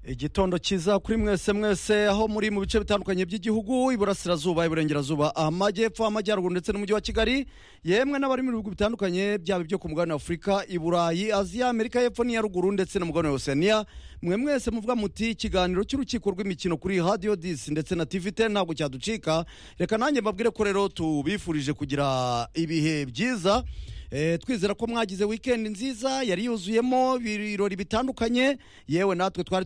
igitondo cyiza kuri mwese mwese aho muri mu bice bitandukanye by'igihugu iburasirazuba iburengerazuba amajyepfo amajyaruguru ndetse n'umujyi wa kigali yemwe n'abari mu bihugu bitandukanye byaba ibyo ku mugabane wa afurika i burayi aziya amerika y'epfo n'iya ruguru ndetse n'umugabane wa oseniya mwe mwese muvuga muti ikiganiro cy'urukiko rw'imikino kuri radiyo disi ndetse na tivite ntabwo cyaducika reka nanjye mbabwire ko rero tubifurije kugira ibihe byiza Eh, twizera ko mwagize weekend nziza yari yuzuyemo ibirori bitandukanye yewe natwe twari